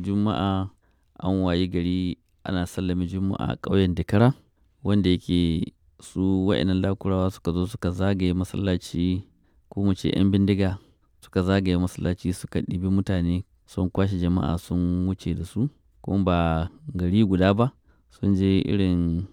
juma'a an wayi gari ana sallame juma'a a ƙauyen Dakara wanda yake su wa'innan lakurawa suka zo suka zagaye masallaci ko mu ce 'yan bindiga suka zagaye masallaci suka ɗibi mutane sun kwashe jama'a sun wuce da su kuma ba gari guda ba sun je irin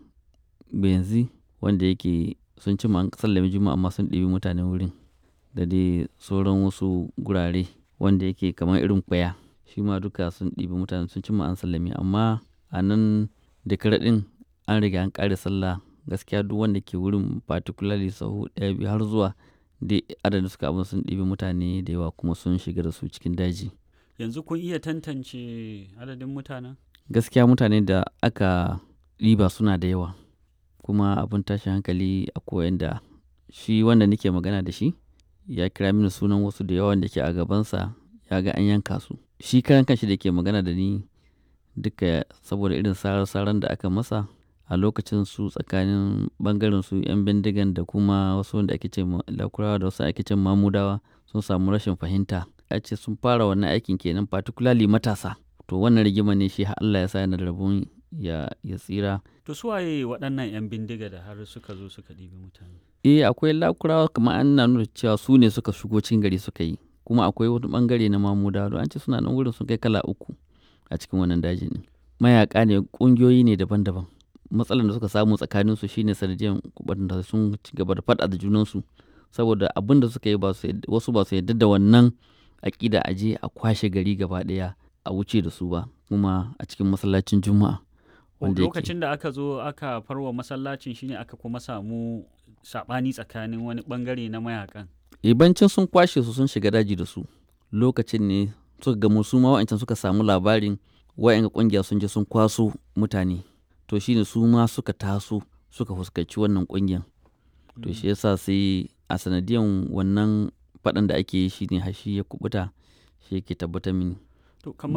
benzi wanda yake sun ci an sallame juma'a amma sun ɗibi mutane wurin da dai sauran wasu gurare wanda yake kamar irin kwaya shi ma duka sun ɗibi mutane sun ci an sallame amma a nan da ɗin an riga an ƙare sallah gaskiya duk wanda ke wurin particularly sahu ɗaya biyu har zuwa dai adadin suka abin sun ɗibi mutane da yawa kuma sun shiga da su cikin daji yanzu kun iya tantance adadin mutanen gaskiya mutane da aka ɗiba suna da yawa kuma abin tashin hankali a koyan da shi wanda nake magana da shi ya kira mini sunan wasu da yawan da ke a gabansa ya ga an yanka su shi karan kanshi da ke magana da ni duka saboda irin sarar-saran da aka masa a lokacin su tsakanin bangaren su 'yan bindigan da kuma wasu wanda ake ce lakurawa da wasu ake ce mamudawa sun samu rashin fahimta a ce sun fara wannan aikin kenan particularly matasa to wannan rigima ne shi Allah ya sa yana da rabon ya, ya tsira to su waye waɗannan 'yan bindiga da har suka zo suka ɗibi mutane eh akwai lakurawa kamar an na nuna cewa su ne suka shigo cikin gari suka yi kuma akwai wani bangare na mamudawa don an ce suna nan wurin sun kai kala uku a cikin wannan daji ne mayaka ne ƙungiyoyi ne daban-daban matsalar da suka samu tsakanin su shine sanadiyar da sun ci gaba da faɗa da junansu saboda abin da suka yi wasu ba su yarda da wannan aƙida a je a kwashe gari gaba ɗaya a wuce da su ba kuma a cikin masallacin juma'a wanda lokacin da aka zo aka farwa masallacin shine aka kuma samu saɓani tsakanin wani bangare na mayakan ibancin sun kwashe su sun shiga daji da su lokacin ne suka gamu su ma wa'ancan suka samu labarin wa'yan kungiya sun je sun kwaso mutane to shine su ma suka taso suka fuskanci wannan kungiyan to shi yasa sai a sanadiyan wannan faɗan da ake yi shine hashi ya kubuta shi yake tabbatar mini to